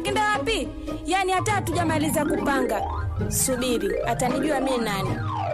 Unaenda wapi? Yaani hata hatujamaliza kupanga. Subiri, atanijua mimi nani.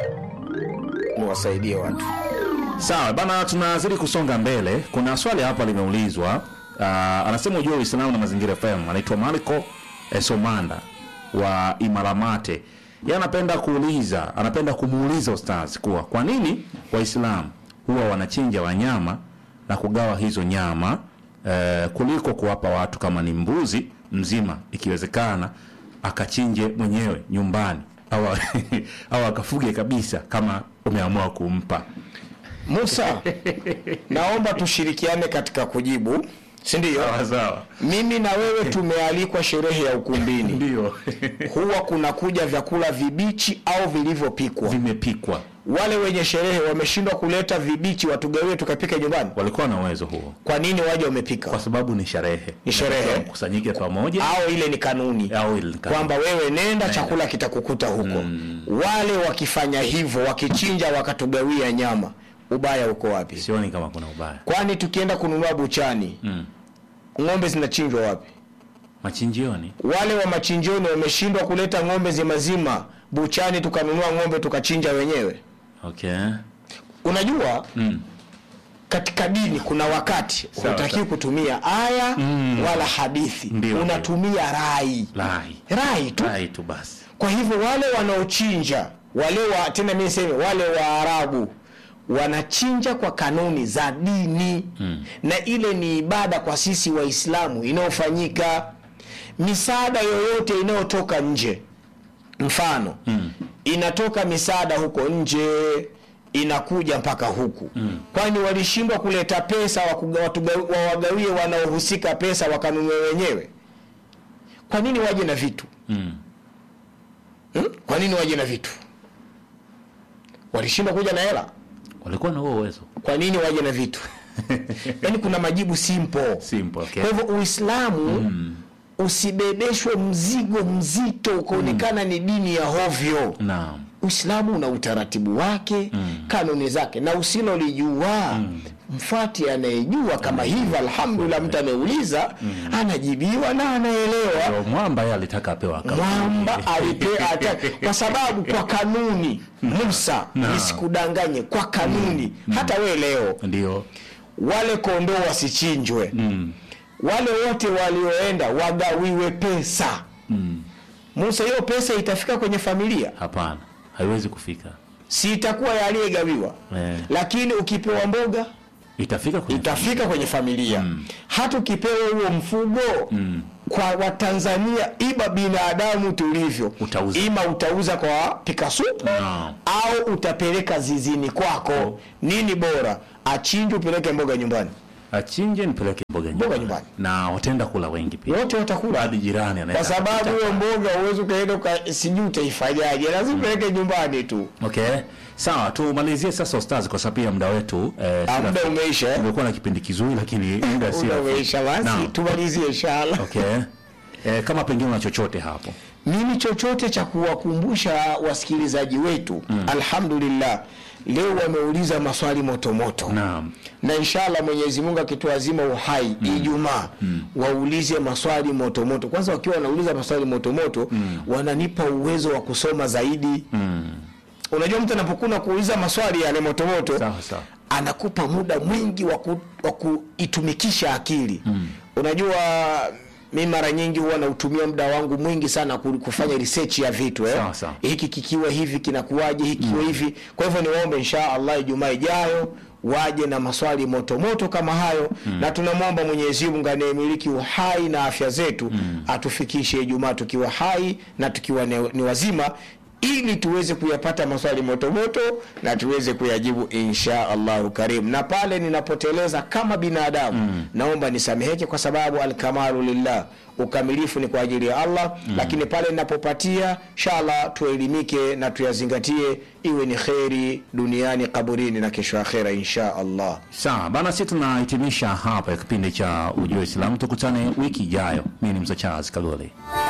niwasaidie watu. Sawa bana, tunazidi kusonga mbele. Kuna swali hapa limeulizwa. Uh, anasema ujua Uislamu na Mazingira FM. Anaitwa Marco Esomanda wa Imaramate. Yeye anapenda kuuliza, anapenda kumuuliza ustazi kuwa kwa nini Waislamu huwa wanachinja wanyama na kugawa hizo nyama eh, kuliko kuwapa watu kama ni mbuzi mzima, ikiwezekana akachinje mwenyewe nyumbani au au akafuge kabisa kama umeamua kumpa. Musa, naomba tushirikiane katika kujibu, si ndio? Sawa sawa. Mimi na wewe tumealikwa sherehe ya ukumbini, Ndio. huwa kunakuja vyakula vibichi au vilivyopikwa. Vimepikwa. Wale wenye sherehe wameshindwa kuleta vibichi watugawie tukapike nyumbani. Walikuwa na uwezo huo Kwa nini waje wamepika? kwa sababu ni sherehe. Ni sherehe. Kusanyike pamoja au ile ni kanuni au ile ni kanuni. kwamba wewe nenda, chakula kitakukuta huko. Wale wakifanya hivyo, wakichinja wakatugawia nyama, ubaya uko wapi? sioni kama kuna ubaya. Kwani tukienda kununua buchani Mm. ng'ombe zinachinjwa wapi? Machinjioni. Wale wa machinjioni wameshindwa kuleta ng'ombe zimazima buchani, tukanunua ng'ombe tukachinja wenyewe. Okay. Unajua Mm. katika dini kuna wakati Sawa, hutakiwi sawa. kutumia aya wala hadithi, Ndio, unatumia rai Lai. rai tu. Lai tu basi. Kwa hivyo wale wanaochinja wale wa tena mimi niseme wale Waarabu wanachinja kwa kanuni za dini mm. na ile ni ibada kwa sisi Waislamu inayofanyika. Misaada yoyote inayotoka nje, mfano mm. inatoka misaada huko nje inakuja mpaka huku mm. kwani walishindwa kuleta pesa wakuga- watuga- wawagawie wanaohusika pesa wakanunue wenyewe? Kwa nini waje na vitu Mm. Hmm? Kwa nini waje na vitu? Walishindwa kuja na hela, Walikuwa na huo uwezo. kwa nini waje na vitu? Yaani kuna majibu simple. Simple, okay. Kwa hivyo Uislamu usibebeshwe mzigo mzito ukaonekana ni dini ya hovyo. Naam. Uislamu una utaratibu wake, kanuni zake, na usilolijua mfuati anayejua. Kama hivi, alhamdulillah, mtu ameuliza anajibiwa na anaelewa. Ndio mwamba yeye alitaka apewa kama. mwamba alipea hata kwa sababu kwa kanuni Musa, nisikudanganye, kwa kanuni hata we leo Ndio. wale kondoo wasichinjwe, wale wote walioenda wagawiwe pesa. Musa, hiyo pesa itafika kwenye familia, Hapana. Haiwezi kufika. si itakuwa ya aliyegawiwa, Eh. lakini ukipewa mboga Itafika kwenye itafika kwenye familia hata ukipewa huo mfugo kwa watanzania ima binadamu tulivyo Utauza. ima utauza kwa pika supu Naam. au utapeleka zizini kwako nini bora achinje upeleke mboga nyumbani achinje nipeleke mboga Mboga nyumbani. nyumbani. Na wataenda kula wengi pia. wote watakula Hadi jirani anaweza. kwa sababu hiyo mboga uwezi ukaenda uka- sijui utaifanyaje lazima upeleke nyumbani tu Okay. Sawa, tumalizie sasa ustazi kwa sababu pia muda wetu eh, Ah, si muda rafiki. umeisha eh? Tumekuwa na kipindi kizuri lakini muda si muda rafiki. umeisha basi Naam. tumalizie inshallah Okay. Eh, kama pengine una chochote hapo. mimi chochote cha kuwakumbusha wasikilizaji wetu alhamdulillah leo wameuliza maswali motomoto Naam. na inshallah Mwenyezi Mungu akituazima uhai Ijumaa waulize maswali motomoto. Kwanza wakiwa wanauliza maswali motomoto wananipa uwezo wa kusoma zaidi. Unajua, mtu anapokuwa kuuliza maswali yale motomoto Sawa sawa. anakupa muda mwingi wa ku- wa kuitumikisha akili unajua mi mara nyingi huwa nautumia muda wangu mwingi sana ku- kufanya research ya vitu eh? Sawa, sawa. hiki kikiwa hivi kinakuwaje hiki kikiwa hivi kwa hivyo niwaombe insha allah ijumaa ijayo waje na maswali motomoto kama hayo na tunamwomba mwenyezi mungu anayemiliki uhai na afya zetu atufikishe ijumaa tukiwa hai na tukiwa ni, ni wazima ili tuweze kuyapata maswali motomoto na tuweze kuyajibu insha allahu karim na pale ninapoteleza kama binadamu naomba nisameheke kwa sababu alkamalu lillah ukamilifu ni kwa ajili ya allah lakini pale ninapopatia inshallah tuelimike na tuyazingatie iwe ni kheri duniani kaburini na kesho akhera insha allah Sawa, bana sisi tunahitimisha hapa kipindi cha Ujue Uislamu. Tukutane wiki ijayo. Mimi ni Mzee Charles Kagole.